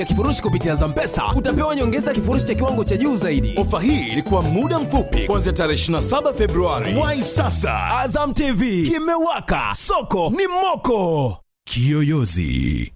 kifurushi kupitia Zampesa utapewa nyongeza kifurushi cha kiwango cha juu zaidi. Ofa hii ilikuwa muda mfupi kuanzia tarehe 27 Februari. Wai sasa, Azam TV kimewaka, soko ni moko. Kiyoyozi.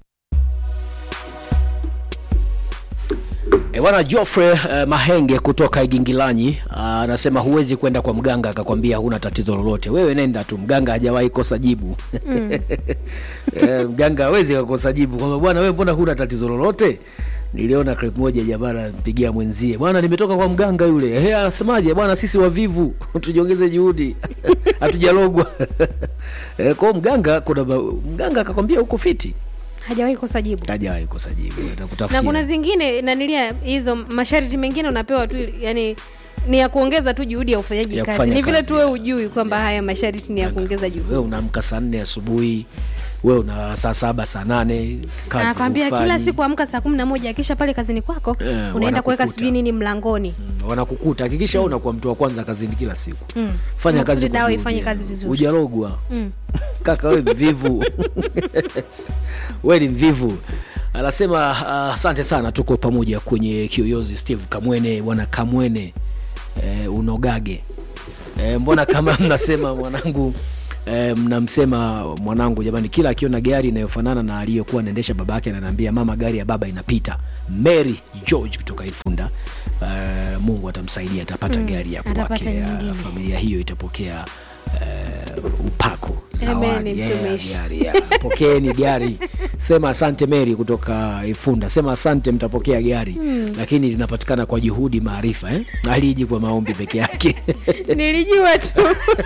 E, bwana Geoffrey uh, Mahenge kutoka Igingilanyi ah, anasema huwezi kwenda kwa mganga akakwambia huna tatizo lolote. Wewe nenda tu, mganga hajawahi kosa jibu. e, mganga hawezi kukosa jibu kwamba bwana wewe mbona huna tatizo lolote. Niliona clip moja jamaa anampigia mwenzie, bwana nimetoka kwa mganga yule. Ehe, anasemaje bwana, sisi wavivu tujiongeze juhudi hatujalogwa. e, kwa hiyo mganga kuna ma- mganga akakwambia uko fiti, hajawahi kosa jibu hajawahi kosa jibu, na atakutafutia kuna zingine nanilia hizo masharti mengine unapewa tu yani ni ya kuongeza tu juhudi ya ufanyaji Ya kazi kufanya ni vile kazi, tu wewe ya. ujui kwamba haya masharti ni ya kuongeza juhudi wewe unaamka saa nne asubuhi wewe una saa saba saa nane kazi anakwambia hufanyi. kila siku amka saa kumi na moja akisha pale kazini kwako Eh, unaenda wanakukuta. kuweka sijui nini mlangoni Mm, wanakukuta hakikisha mm. unakuwa mtu wa kwanza kazini kila siku Mm. fanya Makusudi kazi kwa dawa juhudi, ifanye yani. kazi vizuri. hujarogwa Mm. kaka we mvivu we ni mvivu anasema ah, asante sana tuko pamoja kwenye kiyoyozi steve kamwene bwana kamwene eh, unogage eh, mbona kama mnasema mwanangu eh, mnamsema mwanangu jamani kila akiona gari inayofanana na aliyokuwa anaendesha baba yake ananiambia mama gari ya baba inapita mary george kutoka ifunda eh, mungu atamsaidia atapata Mm, gari ya atapata kwake nyingine. eh, familia hiyo itapokea eh, upako zawadi Amen, yeah, mtumishi. gari yeah. pokeeni gari sema asante meri kutoka ifunda sema asante mtapokea gari mm. lakini linapatikana kwa juhudi maarifa eh? aliji kwa maombi peke yake nilijua tu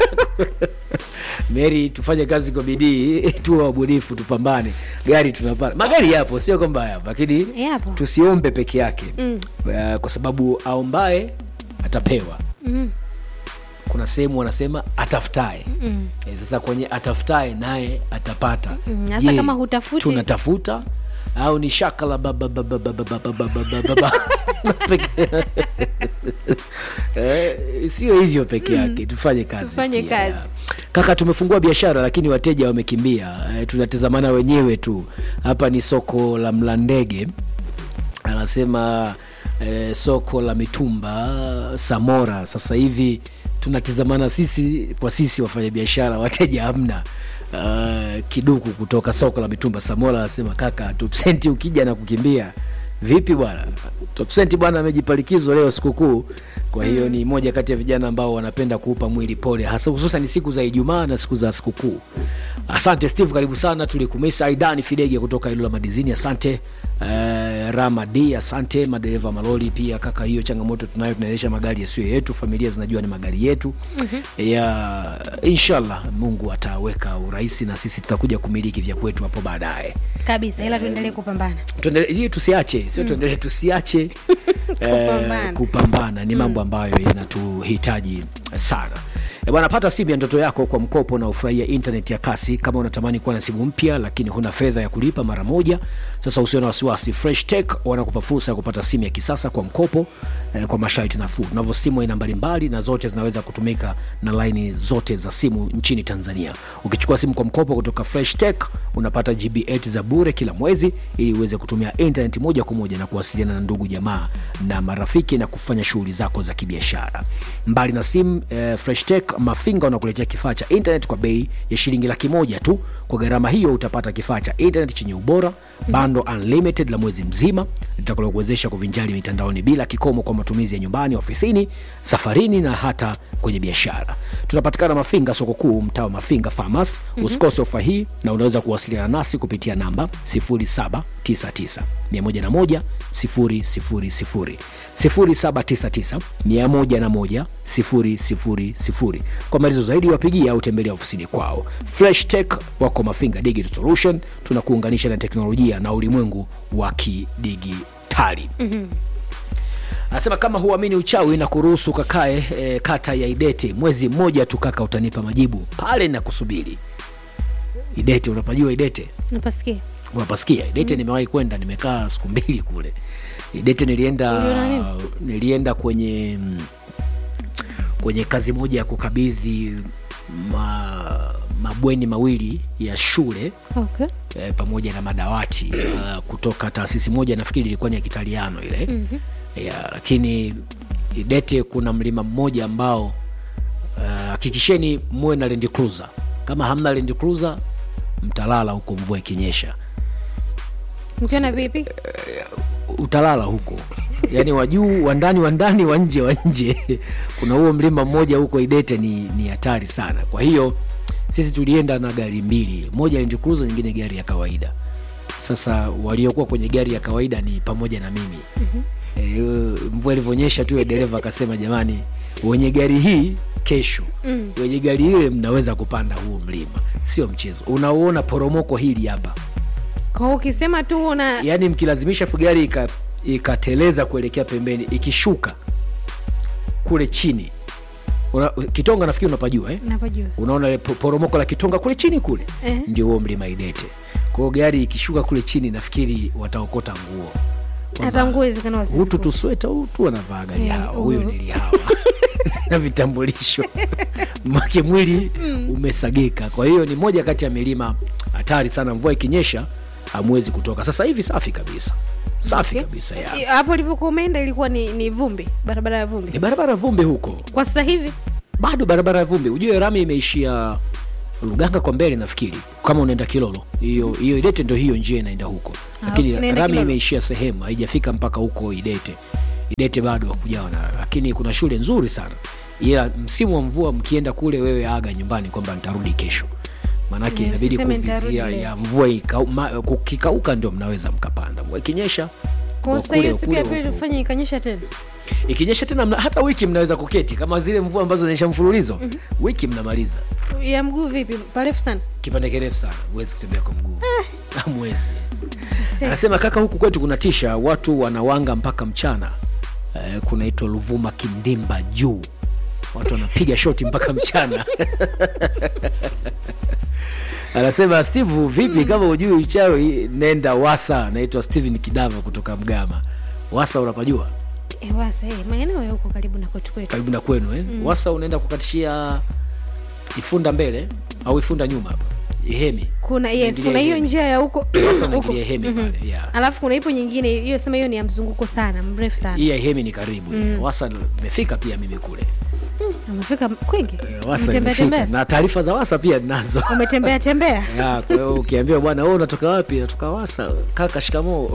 meri tufanye kazi kwa bidii tuwe wabunifu tupambane gari tunapata magari yapo sio kwamba yapo lakini Yapo. tusiombe peke yake Mm. uh, kwa sababu aombaye atapewa Mm. kuna sehemu wanasema atafutae Mm. e, sasa kwenye atafutae naye atapata Mm, hasa Je, kama hutafuti- tunatafuta au ni shaka la babababababababababa Peke- Eh, sio hivyo peke yake tufanye kazi Tufanye pia. kazi. kaka tumefungua biashara lakini wateja wamekimbia eh, tunatazamana wenyewe tu hapa ni soko la mlandege anasema eh, soko la mitumba samora sasa hivi tunatizamana sisi kwa sisi wafanyabiashara wateja hamna uh, kiduku kutoka soko la mitumba samora anasema kaka tupsenti ukija na kukimbia vipi bwana topsenti bwana amejipalikizo leo sikukuu kwa hiyo ni moja kati ya vijana ambao wanapenda kuupa mwili pole hasa hususan siku za ijumaa na siku za sikukuu asante steve karibu sana tulikumisa aidani fidege kutoka ilula madizini asante uh, rama d asante madereva maloli pia kaka hiyo changamoto tunayo tunaendesha magari yasiyo yetu familia zinajua ni magari yetu mm-hmm. ya inshallah mungu ataweka urahisi na sisi tutakuja kumiliki vya kwetu hapo baadaye kabisa ila tuendelee kupambana tuendelee ili tusiache sio tuendelee tusiache Kupambana. eh, kupambana ni mambo ambayo yanatuhitaji sana Eh, bwana pata simu ya ndoto yako kwa mkopo na ufurahia internet ya kasi kama unatamani kuwa na simu mpya lakini huna fedha ya kulipa mara moja sasa usio na wasiwasi fresh tech wanakupa fursa ya kupata simu ya kisasa kwa mkopo eh, kwa masharti nafuu tunavyo simu aina mbalimbali na zote zinaweza kutumika na laini zote za simu nchini tanzania ukichukua simu kwa mkopo kutoka fresh tech unapata gb 8 za bure kila mwezi ili uweze kutumia internet moja kwa moja na kuwasiliana na ndugu jamaa na marafiki na kufanya shughuli zako za kibiashara mbali na simu eh, fresh tech mafinga wanakuletea kifaa cha internet kwa bei ya shilingi laki moja tu kwa gharama hiyo utapata kifaa cha internet chenye ubora bando unlimited la mwezi mzima litakalokuwezesha kuvinjari mitandaoni bila kikomo kwa matumizi ya nyumbani ofisini safarini na hata kwenye biashara tunapatikana mafinga soko kuu mtaa wa mafinga farmers mm-hmm. usikose ofa hii na unaweza kuwasiliana nasi kupitia namba 0799 101 000 0799 101 000 kwa maelezo zaidi wapigia au tembelea ofisini kwao fresh tech wako mafinga digital solution tunakuunganisha na teknolojia na ulimwengu wa kidigitali mm-hmm anasema kama huamini uchawi na kuruhusu kakae e, kata ya idete mwezi mmoja tu kaka utanipa majibu pale na kusubiri idete unapajua idete napasikia unapasikia idete mm. nimewahi kwenda nimekaa siku mbili kule idete nilienda Uliona nini? nilienda kwenye mm, kwenye kazi moja ya kukabidhi ma, mabweni mawili ya shule okay. e, pamoja na madawati uh, kutoka taasisi moja nafikiri ilikuwa ni ya kitaliano ile mm-hmm. ya, lakini idete kuna mlima mmoja ambao uh, hakikisheni muwe na Land Cruiser kama hamna Land Cruiser mtalala huko mvua ikinyesha mkiona vipi utalala huko yaani wa juu wa ndani wa ndani wa nje wa nje kuna huo mlima mmoja huko idete ni ni hatari sana kwa hiyo sisi tulienda na gari mbili moja Land Cruiser nyingine gari ya kawaida sasa waliokuwa kwenye gari ya kawaida ni pamoja na mimi mm-hmm. e, mvua ilivyonyesha tu yule dereva akasema jamani wenye gari hii kesho mm. wenye gari ile mnaweza kupanda huo mlima sio mchezo unauona poromoko hili hapa kwa ukisema tu una yaani mkilazimisha fugari ika- ikateleza kuelekea pembeni ikishuka kule chini una, kitonga nafikiri unapajua eh? napajua unaona ile po- poromoko la kitonga kule chini kule Eh. ndio huo mlima idete kwao gari ikishuka kule chini nafikiri wataokota nguo hata nguo wezekana hutu wasizikute. tusweta hutu wanavaa gari Eh, hawa huyo huyo. nilihawa na vitambulisho make mwili umesagika kwa hiyo ni moja kati ya milima hatari sana mvua ikinyesha hamwezi kutoka sasa hivi safi kabisa safi Okay. kabisa ya I- hapo ulipokuwa umeenda ilikuwa ni, ni vumbi barabara ya vumbi ni barabara ya vumbi huko kwa sasa hivi bado barabara ya vumbi ujue rami imeishia luganga kwa mbele nafikiri kama unaenda kilolo hiyo hiyo idete ndo hiyo njia inaenda huko lakini unaenda rami Kilolo. imeishia sehemu haijafika mpaka huko idete idete bado hakujawa na lakini kuna shule nzuri sana ila msimu wa mvua mkienda kule wewe aga nyumbani kwamba nitarudi kesho maanake Mm, inabidi usiseme nitarudi kuvizia leo. ya mvua ikau- ma- kukikauka ndio mnaweza mkapanda mvua ikinyesha kwa wa sasa hiyo kule- siku ya kule pili huko. tufanye ikanyesha tena ikinyesha tena mna, hata wiki mnaweza kuketi kama zile mvua ambazo zinaisha mfululizo mm-hmm. wiki mnamaliza ya mguu vipi parefu sana kipande kirefu sana huwezi kutembea kwa mguu hamwezi Se- anasema kaka huku kwetu kuna tisha watu wanawanga mpaka mchana eh, kunaitwa luvuma kindimba juu watu wanapiga shoti mpaka mchana anasema steve vipi kama ujui uchawi nenda wasa naitwa steven kidava kutoka mgama wasa unapajua Eh, wasa eh, maeneo ya huko karibu na kwetu kwetu karibu na kwenu eh? mm. wasa unaenda kukatishia ifunda mbele au ifunda nyuma hapa ihemi kuna yes Unaingilia kuna hiyo Ihemi. njia ya huko Wasa huko. unaingilia ihemi pale yeah. alafu kuna ipo nyingine hiyo sema hiyo ni ya mzunguko sana mrefu sana hii ya ihemi ni karibu mm. wasa imefika pia mimi kule umefika kwingi Eh, wasa umetembea imefika tembea na taarifa za wasa pia ninazo umetembea tembea Ya, kwa hiyo ukiambiwa bwana wewe unatoka wapi natoka wasa kaka shikamoo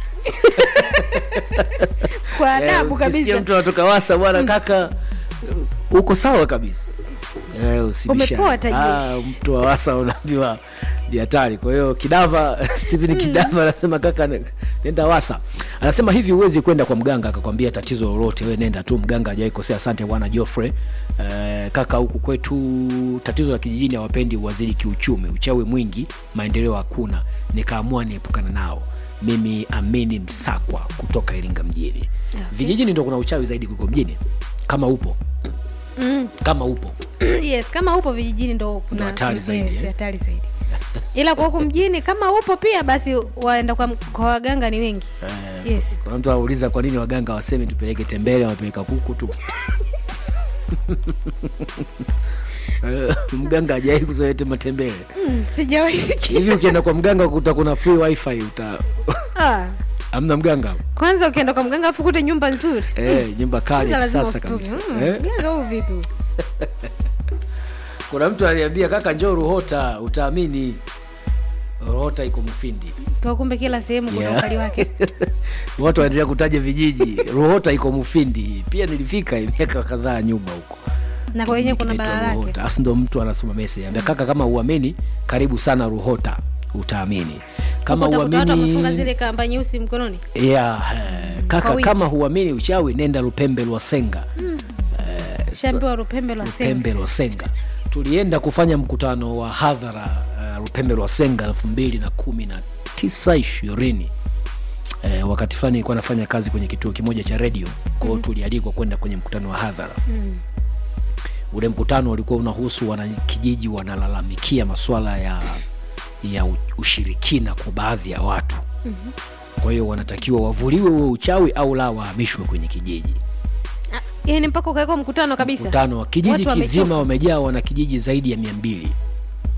kwa Eh, adabu ukisikia kabisa mtu anatoka wasa bwana kaka uko sawa kabisa Eh, usibishane. Umepoa tajiri. Ah, mtu wa wasa unaambiwa ni hatari kwa hiyo kidava stephen kidava anasema kaka ne- nenda wasa anasema hivi huwezi kwenda kwa mganga akakwambia tatizo lolote we nenda tu mganga hajawai kosea asante bwana joffrey eh, kaka huku kwetu tatizo la kijijini hawapendi uwaziri kiuchumi uchawi mwingi maendeleo hakuna nikaamua niepukana nao mimi amini msakwa kutoka iringa mjini okay. vijijini ndo kuna uchawi zaidi kuliko mjini kama upo Mm. kama upo yes kama upo vijijini ndo kuna Ndo hatari yes, zaidi, eh? hatari zaidi ila kwa huku mjini kama upo pia basi waenda kwa, kwa waganga ni wengi yes kuna mtu anauliza kwa nini waganga waseme tupeleke tembele wapeleka kuku tu Eh, mganga ajai kuzoete matembele mm, sijawahi sikia. hivi ukienda kwa mganga kuta kuna free wifi uta Ah, amna mganga kwanza ukienda kwa mganga afu kute nyumba nzuri eh, nyumba kali kwanza ya lazima kisasa ustuke kabisa Mm, eh? mganga huu vipi huu? kuna mtu aliambia kaka njoo ruhota utaamini ruhota iko mufindi kwa kumbe kila sehemu kuna Yeah. ukali wake watu wanaendelea kutaja vijiji ruhota iko mufindi pia nilifika miaka kadhaa nyuma huko na kwa wenyewe kuna Kinaitwa bala lake Ruhota. Asi ndo mtu anasoma message ambia kaka kama uamini karibu sana ruhota utaamini kama Huko utakuta watu wamefunga uamini zile kamba nyeusi mkononi yeah, eh, kaka wingi. kama huamini uchawi nenda lupembe lwasenga shambiwa rupembe lwa senga lupembe lwasenga tulienda kufanya mkutano wa hadhara uh, lupembe lwasenga elfu mbili na kumi na tisa ishirini Eh, wakati fulani nilikuwa nafanya kazi kwenye kituo kimoja cha redio kwao mm. tulialikwa kwenda kwenye mkutano wa hadhara Mm. ule mkutano ulikuwa unahusu wanakijiji wanalalamikia masuala ya ya u- ushirikina kwa baadhi ya watu mm-hmm. kwa hiyo wanatakiwa wavuliwe huo uchawi au la wahamishwe kwenye kijiji Ah, yaani mpaka ukawekwa mkutano kabisa mkutano wa kijiji Watu wamechoka. kizima wamejaa wana kijiji zaidi ya mia mbili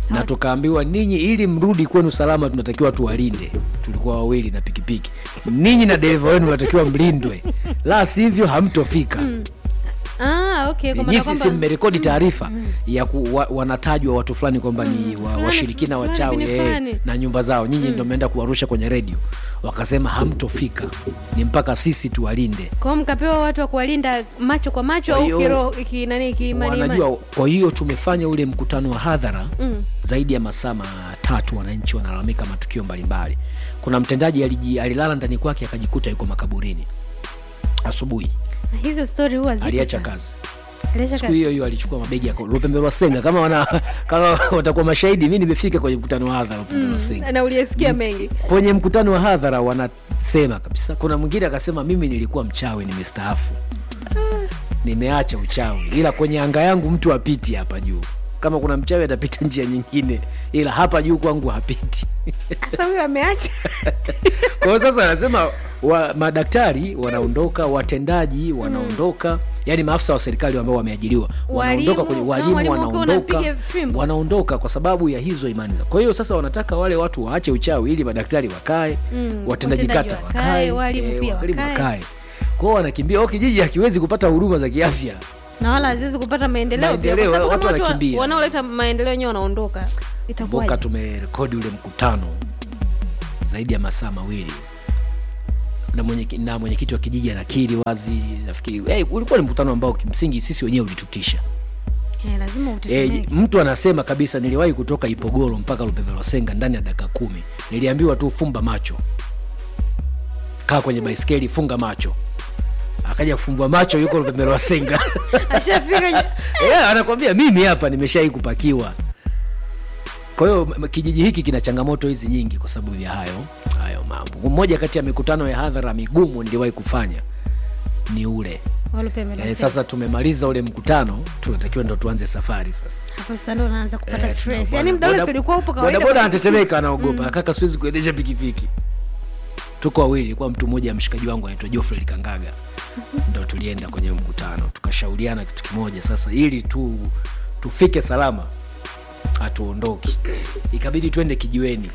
na tukaambiwa ninyi ili mrudi kwenu salama tunatakiwa tuwalinde tulikuwa wawili na pikipiki ninyi na dereva wenu natakiwa mlindwe la sivyo hamtofika ah, okay, kwa maana nyinyi sisi kwamba- mmerekodi taarifa ya ku, wa, wanatajwa watu fulani kwamba ni wa, fulani, washirikina fulani, wachawi bini eh, fulani. na nyumba zao nyinyi ndo mmeenda kuwarusha kwenye redio wakasema hamtofika ni mpaka sisi tuwalinde kwa hiyo mkapewa watu wa kuwalinda macho kwa macho Kwa au hiyo- kiroho ki, nani kiimani wanajua kwa hiyo tumefanya ule mkutano wa hadhara Mm. zaidi ya masaa matatu wananchi wanalalamika matukio mbalimbali kuna mtendaji aliji, alilala ndani kwake akajikuta yuko makaburini asubuhi Na hizo stori huwa zipo aliacha sana. kazi Aliacha siku kazi. hiyo hiyo alichukua mabegi ya lupembe lwa senga kama wana, kama watakuwa mashahidi mi nimefika kwenye mkutano wa hadhara lupembe lwa senga na uliyesikia mengi kwenye mkutano wa hadhara wanasema kabisa kuna mwingine akasema mimi nilikuwa mchawi nimestaafu nimeacha uchawi ila kwenye anga yangu mtu apiti hapa juu kama kuna mchawi atapita njia nyingine ila hapa juu kwangu hapiti sasa huyo ameacha kwa hiyo sasa anasema wa, madaktari wanaondoka watendaji wanaondoka yani maafisa wa serikali ambao wameajiriwa wanaondoka Walimu, kwenye kama walimu walimu wakiwa wanaondoka wanapiga fimbo. wanaondoka kwa sababu ya hizo imani zao kwa hiyo sasa wanataka wale watu waache uchawi ili madaktari wakae Mm, watendaji watendaji kata wakae, wakae walimu pia walimu wakae. wakae kwao wanakimbia o kijiji hakiwezi kupata huduma za kiafya na wala haziwezi kupata maendeleo pia, Maendeleo, kwa sababu watu kama watu wa- wanakimbia. wanaoleta maendeleo wenyewe wanaondoka kumbuka itakuwaje tumerekodi ule mkutano zaidi ya masaa mawili na mwenyekiti na mwenyekiti wa kijiji anakiri wazi nafikiri hey, ulikuwa ni mkutano ambao kimsingi sisi wenyewe ulitutisha Eh, lazima e, utetemeke mtu anasema kabisa niliwahi kutoka ipogoro mpaka lupembelwasenga ndani ya dakika kumi niliambiwa tu fumba macho kaa kwenye baiskeli funga macho akaja kufumbua macho yuko lupembelwasenga ashafika nye- yeah, anakwambia mimi hapa nimeshai kupakiwa kwa hiyo m- kijiji hiki kina changamoto hizi nyingi kwa sababu ya hayo hayo mambo mmoja kati ya mikutano ya hadhara migumu niliwahi kufanya ni ule Walupembe na e, sema. sasa tumemaliza ule mkutano tunatakiwa ndo tuanze safari sasa hapo sasa ndo unaanza kupata Eh, stress tuna- yani boda- mdole boda- ulikuwa upo kawaida bodaboda kwa- anatetemeka anaogopa kaka siwezi kuendesha pikipiki tuko wawili kwa mtu mmoja mshikaji wangu anaitwa Geoffrey Kangaga ndo tulienda kwenye mkutano tukashauriana kitu kimoja sasa ili tu tufike salama hatuondoki ikabidi twende kijiweni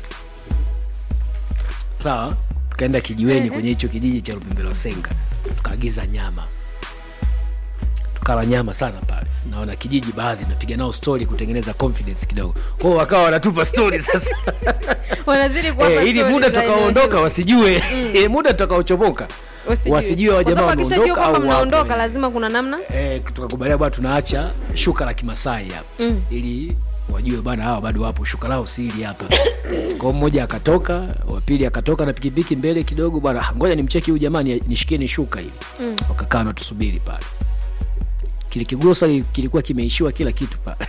sawa tukaenda kijiweni kwenye hicho kijiji cha Lupimbelo Senga tukaagiza nyama tukala nyama sana pale naona kijiji baadhi napiga nao story kutengeneza confidence kidogo kwao wakawa wanatupa story sasa wanazidi kuwapa eh, ili stories muda za eneo tutakaoondoka hilo. wasijue eh, muda tutakaochomoka Wasijue. wasijue wa Kwa jamaa sababu akishajua wameondoka kwamba au mnaondoka wapo, eh. lazima kuna namna eh, tukakubalia bwana tunaacha shuka la kimasai hapa Mm. ili wajue bwana hawa bado wapo shuka lao sili hapa kwao mmoja akatoka wa pili akatoka na pikipiki mbele kidogo bwana "Ah, ngoja nimcheki huyu jamani nishikie ni shuka hili Mm. wakakaa na tusubiri pale kile kigrosa kilikuwa kimeishiwa kila kitu pale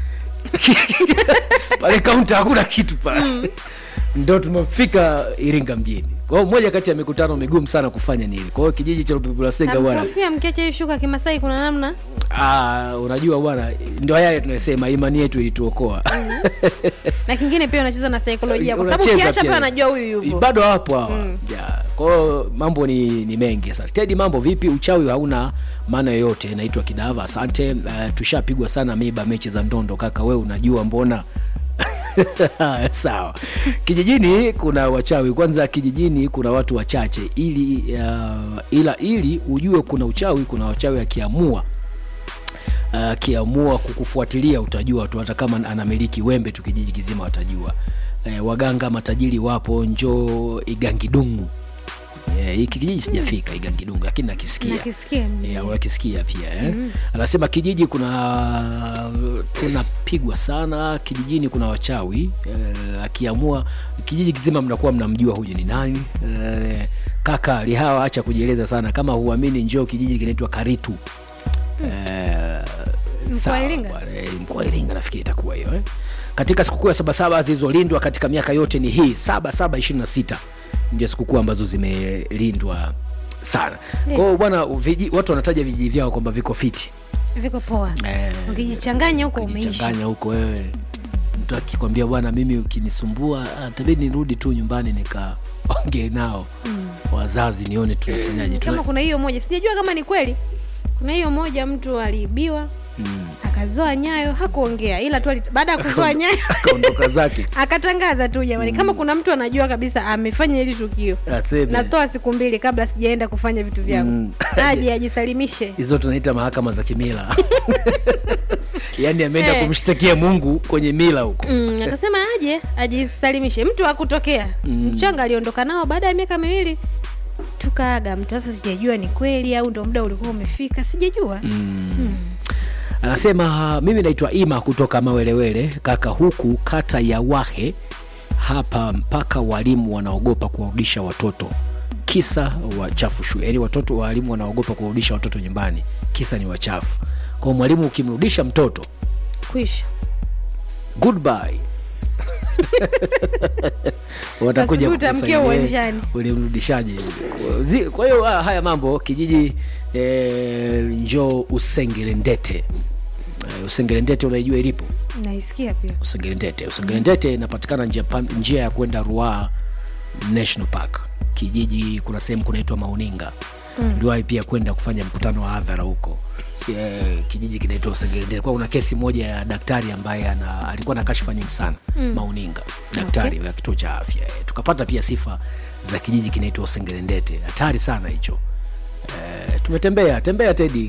pale kaunta hakuna kitu pale ndo tumefika iringa mjini kwa hiyo moja kati ya mikutano migumu sana kufanya ni ile kwa hiyo kijiji cha lupepulasenga bwana Amkofia mkiacha hii shuka kimasai kuna namna Ah, unajua bwana ndio yale tunasema imani yetu ilituokoa na kingine pia unacheza na saikolojia kwa sababu Unacheza ukiacha pia. pia anajua huyu yupo bado hapo hawa yeah. kwa hiyo mambo ni, ni mengi sasa tedi mambo vipi uchawi hauna maana yoyote naitwa kidava asante uh, tushapigwa sana miba mechi za ndondo kaka we unajua mbona sawa kijijini kuna wachawi kwanza kijijini kuna watu wachache ili uh, ila ili ujue kuna uchawi kuna wachawi akiamua akiamua kukufuatilia utajua tu hata kama anamiliki wembe tu kijiji kizima watajua e, waganga matajiri wapo njoo igangidungu Eh, hiki kijiji sijafika igangidungu lakini nakisikia nakisikia Yeah, unakisikia pia eh? mm. anasema kijiji kuna tunapigwa sana kijijini kuna wachawi eh, akiamua kijiji kizima mnakuwa mnamjua huyu ni nani eh, kaka lihawa acha kujieleza sana kama huamini njoo kijiji kinaitwa karitu eh, Mkoa sawa wa Iringa? bwana, eh, mkoa wa iringa nafikiri itakuwa hiyo eh? katika sikukuu ya sabasaba zilizolindwa katika miaka yote ni hii saba saba ishirini na sita ndio sikukuu ambazo zimelindwa sana yes. kwao bwana viji, watu wanataja vijiji vyao kwamba viko fiti viko poa Eh, ukijichanganya huko umeishi ukijichanganya huko wewe mtu akikwambia bwana mimi ukinisumbua ah, tabidi nirudi tu nyumbani nikaongee nao mm. wazazi nione tunafanyaje kama Tuna, kuna hiyo moja sijajua kama ni kweli kuna hiyo moja mtu aliibiwa akazoa nyayo hakuongea ila tu ali- baada ya kuzoa nyayo akaondoka zake akatangaza tu jamani kama kuna mtu anajua kabisa amefanya hili tukio aseme natoa siku mbili kabla sijaenda kufanya vitu vyangu Mm. aje ajisalimishe hizo tunaita mahakama za kimila yaani ameenda Eh. kumshtakia mungu kwenye mila huko mm, akasema aje ajisalimishe mtu akutokea mm. mchanga aliondoka nao baada ya miaka miwili tukaaga mtu sasa sijajua ni kweli au ndo muda ulikuwa umefika sijajua mm. anasema mimi naitwa ima kutoka mawelewele kaka huku kata ya wahe hapa mpaka walimu wanaogopa kuwarudisha watoto kisa wachafu shule yaani watoto walimu wanaogopa kuwarudisha watoto nyumbani kisa ni wachafu kwa mwalimu ukimrudisha mtoto kuisha goodbye watakuja Asubuhi utaamkia kukusaidia, uwanjani. ulimrudishaje Zi- kwa hiyo ah, haya mambo kijiji eh, njoo usengerendete Eh, usengerendete unaijua ilipo naisikia pia usengerendete usengerendete inapatikana njia, pan- njia ya kwenda ruaa national park kijiji kuna sehemu kunaitwa mauninga mm. niliwahi pia kwenda kufanya mkutano wa hadhara huko Yeah, kijiji kinaitwa usengerendete kwa kuna kesi moja ya daktari ambaye ana, alikuwa na kashfa nyingi sana mm. mauninga daktari okay. wa kituo cha afya Eh, tukapata pia sifa za kijiji kinaitwa usengerendete hatari sana hicho Eh, tumetembea tembea tedi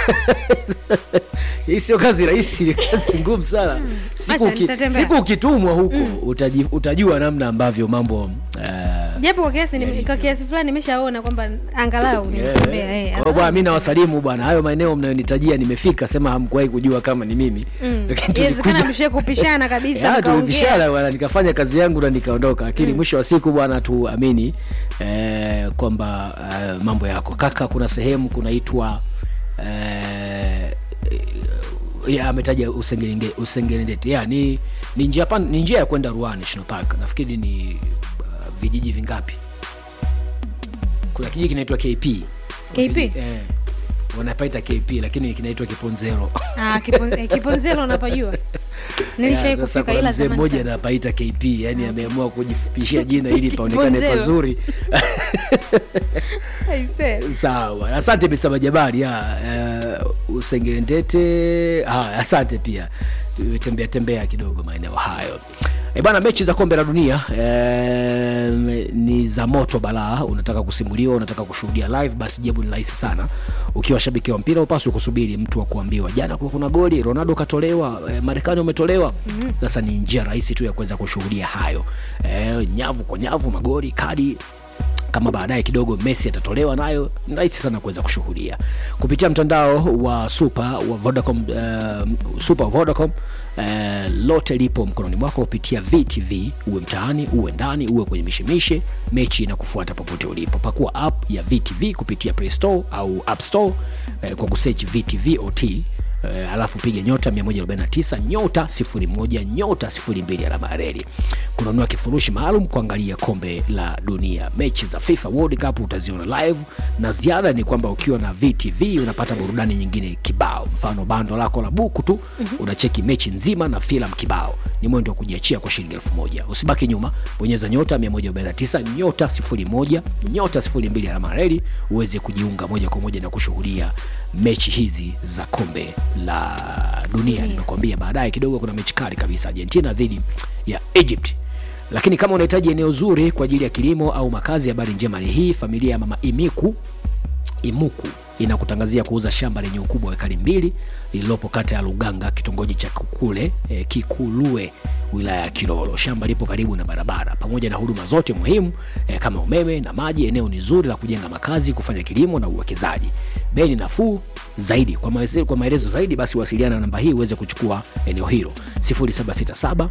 hii sio kazi rahisi ni kazi ngumu sana siku, Acha, uki, nitatembea. siku ukitumwa huko utaji, utajua namna ambavyo mambo eh, japo kwa kiasi ni- kwa kiasi fulani nimeshaona kwamba angalau nimetembea eh, kwa hiyo angalau bwana mi nawasalimu bwana hayo maeneo mnayonitajia nimefika sema hamkuwahi kujua kama ni mimi Mm. lakini Inawezekana tulikuja mshe kupishana kabisa Ya, mkaongea. tulipishana bwana nikafanya kazi yangu na nikaondoka lakini mwisho wa siku bwana tuamini eh, kwamba eh, mambo yako kaka kuna sehemu kunaitwa eh, ya ametaja Usengerenge- usengerendete ya ni, ni njia pan, ni njia ya kwenda Ruaha National Park nafikiri ni uh, vijiji vingapi kuna kijiji kinaitwa KP KP? eh, wanapaita KP lakini kinaitwa Kiponzero Ah, Kipo- eh, kiponzelo unapajua nilishai Ya, sasa kufika kuna ila mzee zamani mmoja sana. anapaita KP yani ameamua kujifupishia jina ili paonekane Kiponzero. pazuri Aisee. sawa asante Mr. Majabali ya uh, usengerendete ah, asante pia tembea tembea kidogo maeneo hayo E bana, mechi za kombe la dunia e, ni za moto balaa. Unataka kusimuliwa, unataka kushuhudia live, basi jibu ni rahisi sana. Ukiwa shabiki wa mpira, upaswi kusubiri mtu wa kuambiwa jana kuwa kuna goli, Ronaldo katolewa, e, Marekani umetolewa. Sasa ni njia rahisi tu ya kuweza kushuhudia hayo, e, nyavu kwa nyavu, magoli, kadi kama baadaye kidogo Messi atatolewa nayo, ni rahisi sana kuweza kushuhudia kupitia mtandao wa super wa Vodacom, uh, super Vodacom uh, lote lipo mkononi mwako kupitia VTV, uwe mtaani, uwe ndani, uwe kwenye mishemishe, mechi inakufuata popote ulipo. Pakua app ya VTV kupitia Play Store au App Store uh, kwa kusearch VTV OT Uh, alafu piga nyota 149 nyota 01 nyota 02 alama ya reli kununua kifurushi maalum kuangalia kombe la dunia mechi za FIFA World Cup utaziona live na ziada ni kwamba ukiwa na VTV unapata burudani nyingine kibao mfano bando lako la buku tu unacheki mechi nzima na filamu kibao ni mwendo wa kujiachia kwa shilingi elfu moja usibaki nyuma bonyeza nyota 149 nyota 01 nyota 02 alama ya reli uweze kujiunga moja kwa moja na kushuhudia mechi hizi za kombe la dunia nimekuambia baadaye kidogo kuna mechi kali kabisa argentina dhidi ya egypt lakini kama unahitaji eneo zuri kwa ajili ya kilimo au makazi habari njema ni hii familia ya mama imiku imuku inakutangazia kuuza shamba lenye ukubwa wa ekari mbili lililopo kata ya luganga kitongoji cha kukule e, kikulue wilaya ya kilolo shamba lipo karibu na barabara pamoja na huduma zote muhimu e, kama umeme na maji eneo ni zuri la kujenga makazi kufanya kilimo na uwekezaji bei ni nafuu zaidi kwa maelezo, kwa maelezo zaidi basi wasiliana na namba hii uweze kuchukua eneo hilo 0767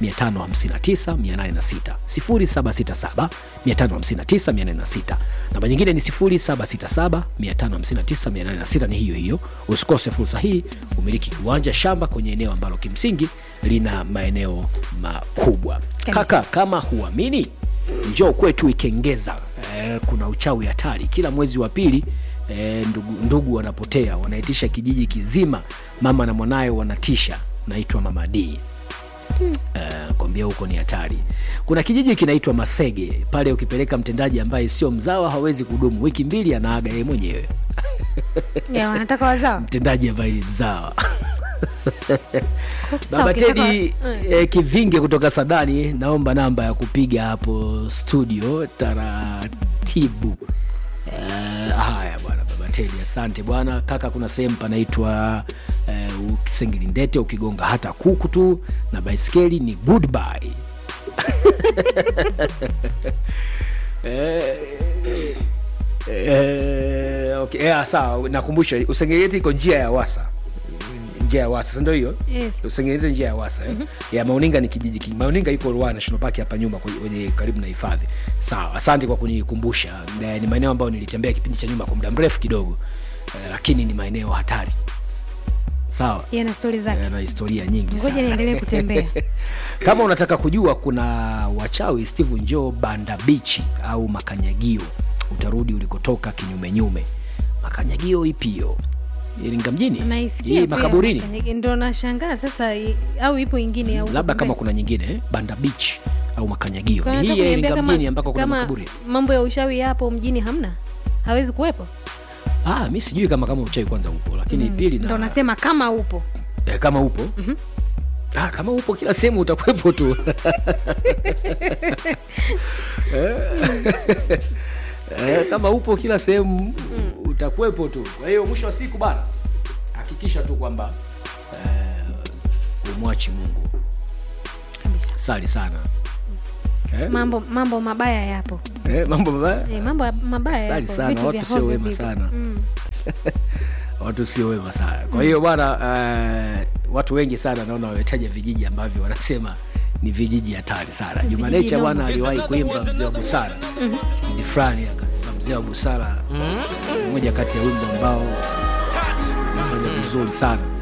559806 0767 559806 namba nyingine ni 0767 559806 ni hiyo hiyo usikose fursa hii umiliki kiwanja shamba kwenye eneo ambalo kimsingi lina maeneo makubwa kaka kama huamini njoo kwetu ikengeza eh, kuna uchawi hatari kila mwezi wa pili eh, ndugu, ndugu wanapotea wanaitisha kijiji kizima mama na mwanaye wanatisha naitwa mama d Uh, kwambia huko ni hatari kuna kijiji kinaitwa masege pale ukipeleka mtendaji ambaye sio mzawa hawezi kudumu wiki mbili anaaga yeye mwenyewe Ya, wanataka wazawa mtendaji ambaye ni mzawa Kwa sasa baba ukitaka- tedi Eh. eh, kivinge kutoka sadani naomba namba ya kupiga hapo studio taratibu eh, haya bwana baba tedi asante bwana kaka kuna sehemu panaitwa eh, ukisengilindete ukigonga hata kuku tu na baiskeli ni goodbye eh, eh, okay. eh, sawa nakumbusha usengelindete iko njia ya wasa njia ya wasa sindo hiyo Yes. usengelindete njia ya wasa eh? ya mauninga ni kijiji ki- mauninga iko Ruaha national park hapa nyuma kwenye- kwenye karibu na hifadhi sawa asante kwa kunikumbusha Eh, ni maeneo ambayo nilitembea kipindi cha nyuma kwa muda mrefu kidogo eh, lakini ni maeneo hatari sawa yana stori zake yana historia nyingi ngoja sana. niendelee kutembea kama unataka kujua kuna wachawi steve njoo banda bichi au makanyagio utarudi ulikotoka kinyumenyume makanyagio ipi hiyo iringa mjini naisikia Hii pia. makaburini ndo nashangaa sasa i- au ipo ingine au labda kama kumbe. kuna nyingine eh? banda beach au makanyagio Kwa ni nataka hii ya kuniambia iringa kama- mjini ambako kuna kama makaburi mambo ya ushawi hapo mjini hamna hawezi kuwepo ah, mi sijui kama kama uchawi kwanza upo lakini pili ndo na, nasema kama upo eh, kama upo mm-hmm. ah, kama upo kila sehemu utakuwepo tu eh, eh, kama upo kila sehemu utakuwepo tu kwa hiyo mwisho wa siku bana hakikisha tu kwamba eh, umwachi mungu kabisa sali sana eh? mambo mambo mabaya yapo eh, mambo mabaya e, mambo ya- mabaya Sali yapo. sana, Vitu watu vya sio hovyo wema vipo. sana. mm. watu sio wema sana kwa hiyo bwana uh, watu wengi sana naona wametaja vijiji ambavyo wanasema ni vijiji hatari sana jumanecha noma. bwana aliwahi kuimba mzee wa busara kipindi fulani akaimba mzee wa busara moja kati ya wimbo ambao fanya vizuri sana